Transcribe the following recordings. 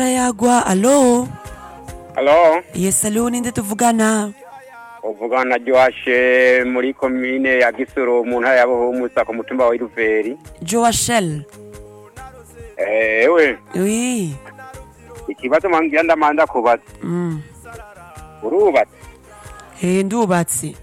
yagwa alo Halo, yes alo ninde tuvugana uvugana na Joashe muri komine ya Gisuru mu ntara ya Buhumuza ku mutumba wa Iruveri. joashel Ewe, oui ikibazo mwangira ndamanda kubaza. mm. Urubatse? he ndubatse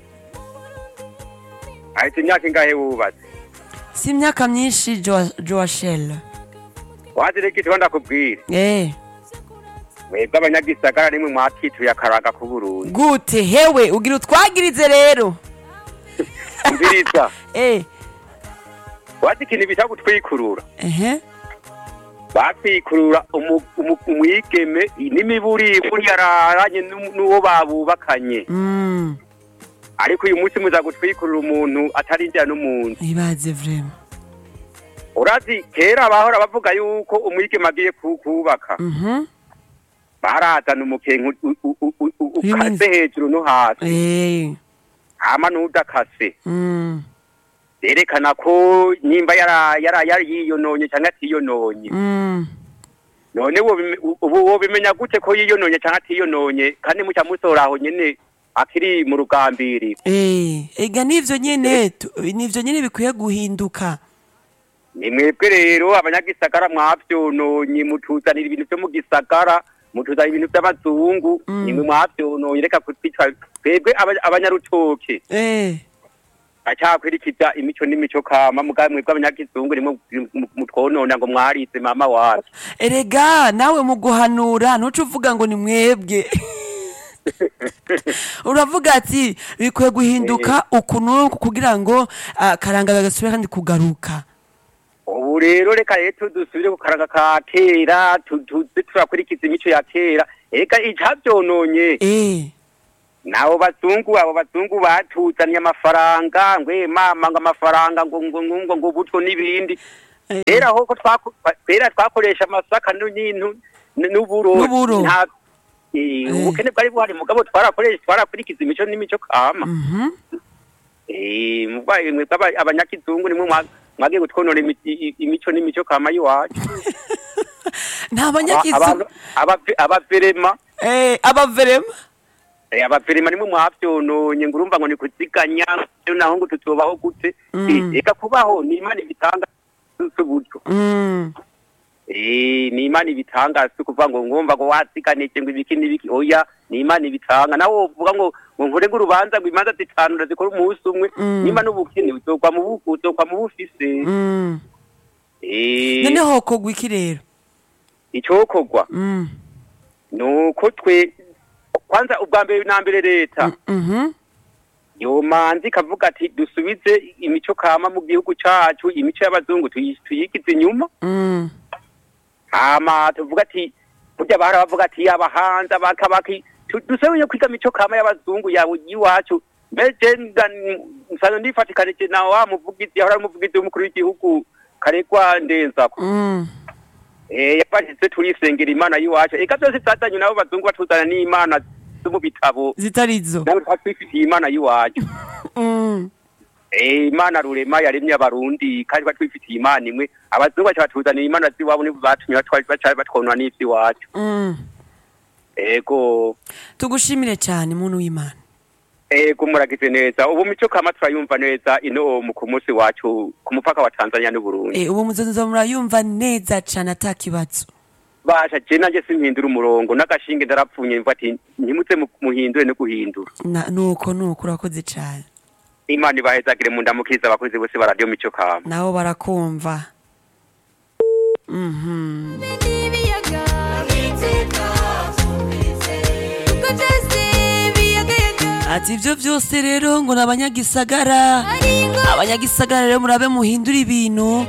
Ahita imyaka ingahe wubatse? si imyaka myinshi Jo- joashel Wazi reka icyo ndakubwira. eh Mwebwe abanyagisagara nimwe mwatituye akaraga ku Burundi. gute hewe ugira utwagirize rero Umviriza. eh Wazi ikintu bita gutwikurura. ehe Batwikurura umu- umu- umwigeme n'imiburiburi yararanye n'u- n'uwo babubakanye. mm. Ariko uyu munsi muza gutwikurura umuntu atarinjira n'umuntu. ibaze vrema urazi kera bahora bavuga yuko umwigeme agiye ku- kubaka mhm barazana umukenke u- u- u- u- u- ukase Y'imizi. hejuru no hasi eh hama n'udakase mm. berekana ko nimba yara- yara- yari yiyononye cyangwa atiyononye Mm. none wobime- ubu wobimenya gute ko yiyononye cyangwa atiyononye kandi muca musora aho nyene akiri mu rugambiri Eh, ega nivyo nyene tu- nivyo nyene bikwiye guhinduka ni mwebwe rero abanyagisagara mwavyononye mutuzanira ibintu vyo mu gisagara mutuzanira ibintu vy'abazungu Mm. nimwe mwavyononye reka kutwitwa twebwe aba- abanyarutoke eh acakwirikiza imico n'imico kama mugabe mwebwe abanyagizungu nimwe mu- mutwonona ngo mwarize mama wacu erega nawe mu guhanura ntuce uvuga ngo ni mwebwe uravuga ati bikwiye guhinduka uku n'uku kugira ngo ah, karanga gagasubire kandi kugaruka ubu rero reka rero dusubire ku karanga ka kera tu- tuze turakurikiza imico ya kera eka icavyononye eh nabo bazungu abo bazungu batuzaniye amafaranga ngwe mama ngo amafaranga ngo ngo ngo ngo ngo butwo n'ibindi eh, kera hoko twaku- kera twakoresha amasaka n'ibintu n- n'uburo N'uburo. nta eh, Eh. ubukene bwari buhari mugabo twarakoresha twarakurikiza imico n'imico kama mhm eh mugwaye mwebwe aba- abanyakizungu nimwe mwa- mwagiye gutwonora imi- i- imico n'imico kama y'iwacu nta Aba- banyakizu abantu- abave- abaverema eh abaverema Eh, abaperima nimwe mwavyononye ngo urumva ngo ni kuziganya rero naho ngo tuzobaho gute Mm. Eh, eka kubaho ni imana ibitanga s'uburyo mm Eh, ni imana ibitanga si ukuvuga ngo ngomba ngo waziganije ngo ibiki n'ibiki oya ni imana ibitanga nawe wovuga ngo ngo nkore nk'urubanza ngo imanza zitanu ndazikora umunsi umwe Mm. nimba n'ubukene uzokwa mu bu- uzokwa mu bufise mm Eh, none hokogwa iki rero icokorwa mm nuko twe kwanza ubwa mbere na mbere leta mhm yomanzi ikavuga ati dusubize imico kama mu gihugu cacu imico y'abazungu tuyi- tuyigize inyuma mm hama tuvuga ati burya bahora bavuga ati yaba hanze abakabaki dusubire kwiga imico kama y'abazungu yawe y'iwacu mbeje nsanzwe ndifatikanije na wa muvugizi yahora ari umuvugizi w'umukuru w'igihugu karegwa ndenzako mm eh yafashitse turisengera imana y'iwacu eka byose byazanye nabo bazungu batuzana n'imana zo mu bitabo zitarizo nawe twatwifitiye imana y'iwacu mm Eh, imana rurema yaremye abarundi kandi batwifitiye imana imwe abazungu baca batuzanira imana z'iwabo nibo batumye batwa- baca batwonona n'ivy'iwacu mm ego tugushimire cyane muntu w'imana ego muragize neza ubu mico kama turayumva neza ino mu ku munsi wacu ku mupaka wa tanzania n'uburundi eh ubu muzozo murayumva neza cyane atakibazo basha je nanje simpindura umurongo n'agashinge ndarapfunye mva ati ntimuze mu- muhindure no guhindura Na- nuko nuko urakoze cyane imana ibahezagire mu ndamukiriza abakozi bose ba radiyo mico kama nabo barakumva mhm ibiyaga uko byose biyagayaga ati ibyo byose rero ngo ni abanyagisagara ari ngo abanyagisagara rero murabe muhindura ibintu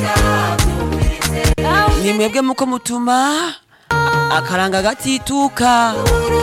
ni mwebwe muko mutuma akaranga gatituka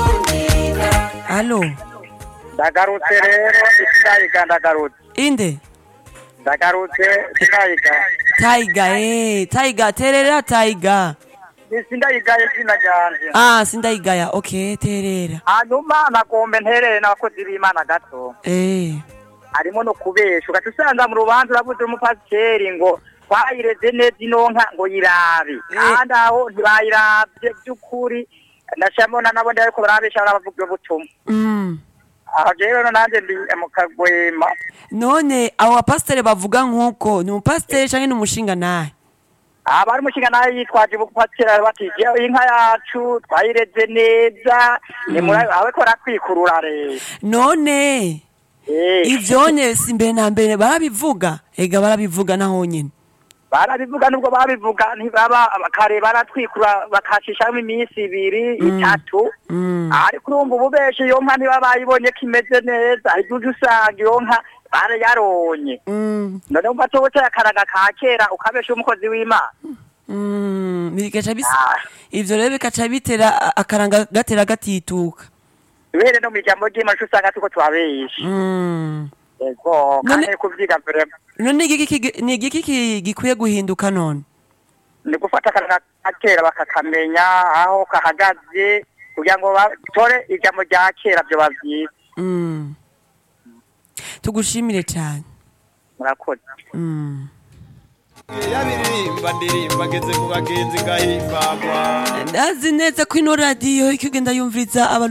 alo ndagarutse rero sindayiga ndagarutse inde ndagarutse sindayiga tayiga eh tayiga terera tayiga sindayigaye izina ryanje ah sindayigaya okay terera hanyuma nagombe nterere n'abakozi b'imana gato eh harimo no kubesha ugaca usanga mu rubanza urabuze umupasiteri ngo twayireze neza ino nka ngo yirabe kandi aho ntibayiravye by'ukuri ndashamona nabo ndi ariko barabesha barabavuga ubutumwa Mm. aho rero nanjye ndi mu kagwema none abo bapasiteri bavuga nk'uko ni umupasiteri cyangwa ni umushinga nawe abari umushinga nawe yitwaje ubupatira batije inka yacu twayireze neza ni muri aho ko ratwikurura rero none Eh, ivyonye si mbere na mbere barabivuga ega barabivuga naho nyine barabivuga nubwo babivuga ntibaba kare baratwikura bakashishamo iminsi ibiri itatu Mm. ariko urumva ubu benshi iyo nka ntiba bayibonye ko imeze neza ibyo uje usanga iyo nka barayaronye Mm. none umva tubuteye akaraga ka kera ukabesha umukozi w'imana Mm. bigaca bisa Ah. ivyo rero bikaca bitera a- akaranga gatera gatituka bere no mu ijambo ry'imana uca usanga tuko twabesha Mm. yego None- kandi kuvyiga vrema none igiki ki- ni igiki ki- gikwiye guhinduka none ni gufata akaraga ka kera bakakamenya aho kahagaze kugira ngo batore ijambo rya kera vyo bavyiza Mm. tugushimire cyane murakoze Mm. yabiririmba ndirimba ngeze ku bagenzi gahimbagwa ndazi neza ko ino radiyo ikigenda yumviriza aba